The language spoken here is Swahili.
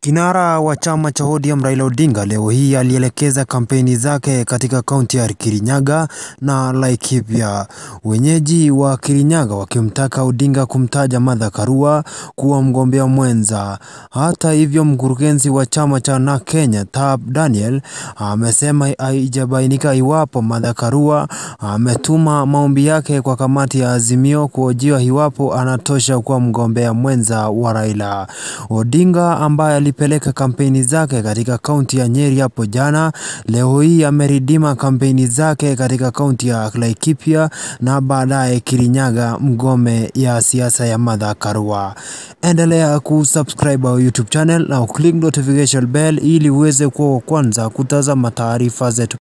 Kinara wa chama cha ODM Raila Odinga leo hii alielekeza kampeni zake katika kaunti ya Kirinyaga na Laikipia, wenyeji wa Kirinyaga wakimtaka Odinga kumtaja Martha Karua kuwa mgombea mwenza. Hata hivyo, mkurugenzi wa chama cha NARC Kenya Tab Daniel amesema haijabainika iwapo Martha Karua ametuma maombi yake kwa kamati ya Azimio kuhojiwa iwapo anatosha kuwa mgombea mwenza wa Raila. Odinga ambaye alipeleka kampeni zake katika kaunti ya Nyeri hapo jana, leo hii ameridima kampeni zake katika kaunti ya Laikipia na baadaye Kirinyaga, mgome ya siasa ya Martha Karua. Endelea kusubscribe our YouTube channel na click notification bell ili uweze kuwa wa kwanza kutazama taarifa zetu.